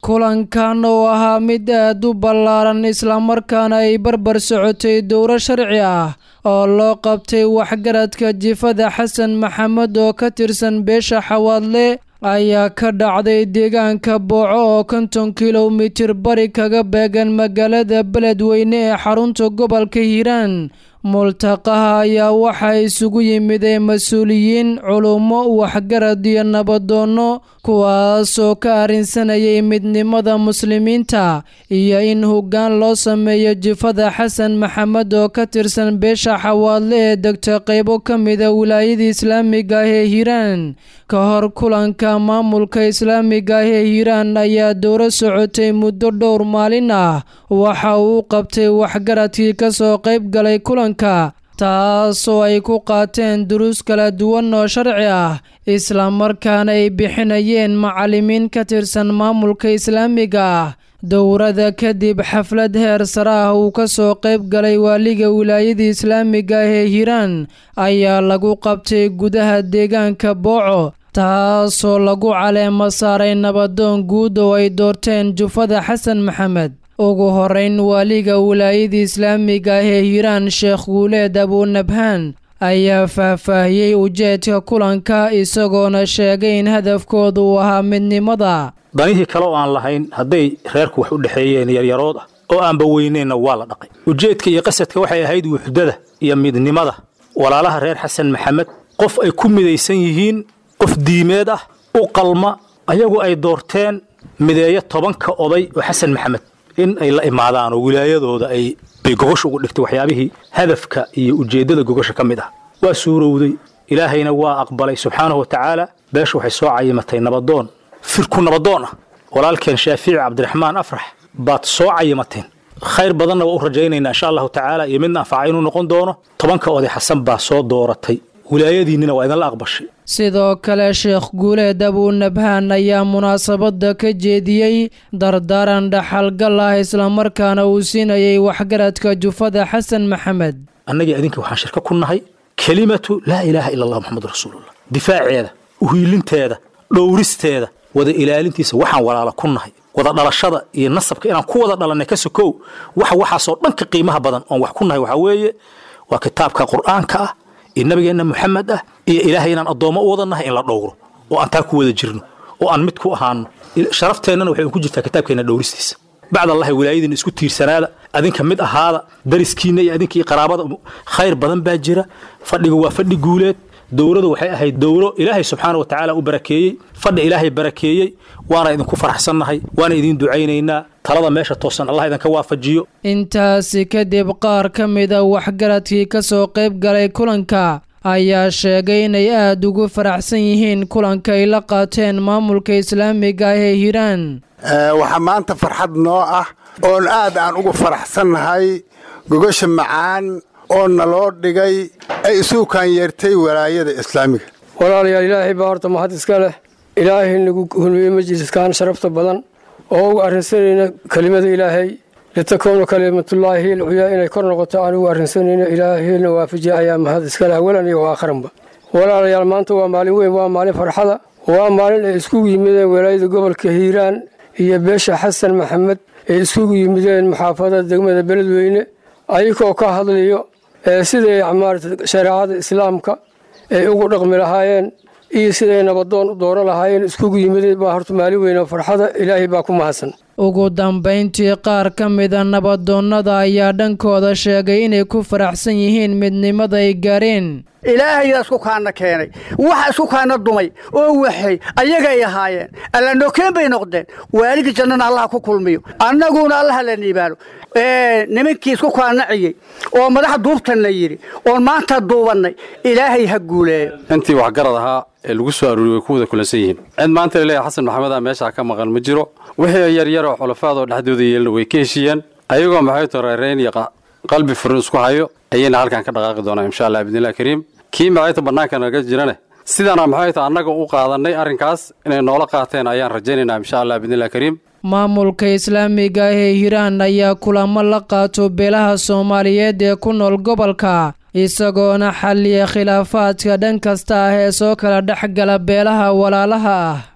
kulankan oo ahaa mid aad u ballaaran islamarkaana ay barbar socotay dowro sharci ah oo loo qabtay waxgaradka jifada xasan maxamed oo ka tirsan beesha xawaadle ayaa ka dhacday deegaanka booco oo konton kilomitir bari kaga beegan magaalada beledweyne ee xarunta gobolka hiiraan multaqaha ayaa waxaa isugu yimideen mas-uuliyiin culummo waxgarad iyo nabadoonno kuwaasoo ka arrinsanayay midnimada muslimiinta iyo in hoggaan loo sameeyo jifada xasan maxamed oo ka tirsan beesha xawaadle ee degta qaybo ka mida wilaayada islaamiga ah ee hiiraan ka hor kulanka maamulka islaamiga ah ee hiiraan ayaa dowro socotay muddo dhowr maalin ah waxa uu qabtay waxgaradkii kasoo qayb galay kulanka taasoo ay ku qaateen duruus kala duwan oo sharci ah islamarkaana ay bixinayeen macallimiin ka tirsan maamulka islaamiga ah dowrada kadib xaflad heer sare ah uu ka soo qayb galay waaliga wilaayada islaamiga ah ee hiiraan ayaa lagu qabtay gudaha deegaanka booco taasoo lagu caleemo saaray nabadoon guud oo ay doorteen jufada xasan maxamed ugu horeyn waaliga wilaayada islaamiga ah ee hiiraan sheekh guuleed abuunabhaan ayaa faahfaahiyey ujeedka kulanka isagoona sheegay in hadafkooda uu ahaa midnimada danihii kale oo aan lahayn hadday reerku wax u dhexeeyeen yaryarood ah oo aanba weyneenna waa la dhaqay ujeedka iyo qasadka waxay ahayd wuxdada iyo midnimada walaalaha reer xasan maxamed qof ay ku midaysan yihiin qof diimeed ah u qalma ayagu ay doorteen mideeyo tobanka oday oo xasan maxamed in ay la imaadaan oo wilaayadooda ay bay gogosha ugu dhigtay waxyaabihii hadafka iyo ujeeddada gogosha ka mid ah waa suurowday ilaahayna waa aqbalay subxaanahu wa tacaala beesha waxay soo cayimatay nabadoon firku nabadoon ah walaalkeen shaafici cabdiraxmaan afrax baad soo cayimateen khayr badanna waa u rajaynaynaa insha allahu tacaala iyo midna anfaca inuu noqon doono tobanka oday xasan baa soo dooratay wilaayadiinnina waa idinla aqbashay sidoo kale sheekh guuleed abuunabhaan ayaa munaasabadda ka jeediyey dardaaran dhaxalgal ah islamarkaana uu siinayay waxgaradka jufada xasan maxamed annagii idinka waxaan shirka ku nahay kelimatu laa ilaaha ila allah moxamadu rasuulullah difaaceeda uhiilinteeda dhowristeeda wada ilaalintiisa waxaan walaala ku nahay wada dhalashada iyo nasabka inaan ku wada dhalannay ka sokow waxa waxaasoo dhanka qiimaha badan oon wax ku nahay waxaa weeye waa kitaabka qur'aanka ah iyo nabigeenna moxamed ah iyo ilaahay inaan addoommo u wada nahay in la dhowro oo aan taa ku wada jirno oo aan mid ku ahaano sharafteenana waxay ku jirtaa kitaabkeenna dhowristiisa bacd allahi wilaayadiina isku tiirsanaada adinka mid ahaada dariskiinna iyo adinka iyo qaraabada khayr badan baa jira fadhiga waa fadhi guuleed dowradu waxay ahayd dowro ilaahay subxaana wa tacaala u barakeeyey fadhi ilaahay barakeeyey waana idinku faraxsannahay waana idiin ducaynaynaa talada meesha toosan allah idinka waafajiyo intaasi kadib qaar ka mida waxgaradkii ka soo qayb galay kulanka ayaa sheegay inay aada ugu faraxsan yihiin kulanka ay la qaateen maamulka islaamiga ah ee hiiraan waxaa maanta farxad noo ah oon aad aan ugu faraxsannahay gogosha macaan oo naloo dhigay ay isuukaan yeertay walaayada islaamiga walaalayaal ilaahay baa horta mahad iska leh ilaahay nagu hulmiyey majliskaan sharafta badan oo ugu arrinsanayna kelimada ilaahay litakuunu kalimatullaahi hiil cuyaa inay kor noqoto aan ugu arrinsanayno ilaahayna waafajiya ayaa mahad iska leh awalan iyo aakharanba walaalayaal maanta waa maalin weyn waa maalin farxada waa maalin ay iskugu yimideen walaayada gobolka hiiraan iyo beesha xasan maxamed ay iskugu yimideen muxaafadada degmada beledweyne ayagoo ka hadlayo siday maarata shareecada islaamka ay ugu dhaqmi lahaayeen iyo siday nabadoon u dooran lahaayeen iskugu yimideen baa horta maalin weyn oo farxada ilaahay baa ku mahadsan ugu dambayntii qaar ka mida nabadoonnada ayaa dhankooda sheegay inay ku faraxsan yihiin midnimada ay gaareen ilaahayaa isku kaana keenay waxa isku kaana dumay oo waxay ayagay ahaayeen alla nokeen bay noqdeen waaligii jannana allaha ku kulmiyo annaguna allaha la niibaano nimankii isku kaanaciyey oo madaxa duubtanna yidhi oon maanta duubannay ilaahay ha guuleeyo intii waxgarad ahaa ee lagu soo aruuriyey way ku wada kulansan yihiin cid maanta laleeyahay xasan maxamed a meeshaa ka maqan ma jiro wixii yaryar oo xulafaadoo dhexdooda yeelna way ka heshiiyeen ayagoo maxay toreerayn iyo qalbi furin isku hayo ayayna halkan ka dhaqaaqi doonaa insha allah bidnillahi kariim kii maxayta bannaanka naga jirane sidaana maxayta annaga u qaadannay arrinkaas inay noola qaateen ayaan rajaynaynaa insha allah bidnillahi kariim maamulka islaamiga ah ee hiiraan ayaa kulamo la qaato beelaha soomaaliyeed ee ku nool gobolka isagoona xalliya khilaafaadka dhan kasta ah ee soo kala dhex gala beelaha walaalaha ah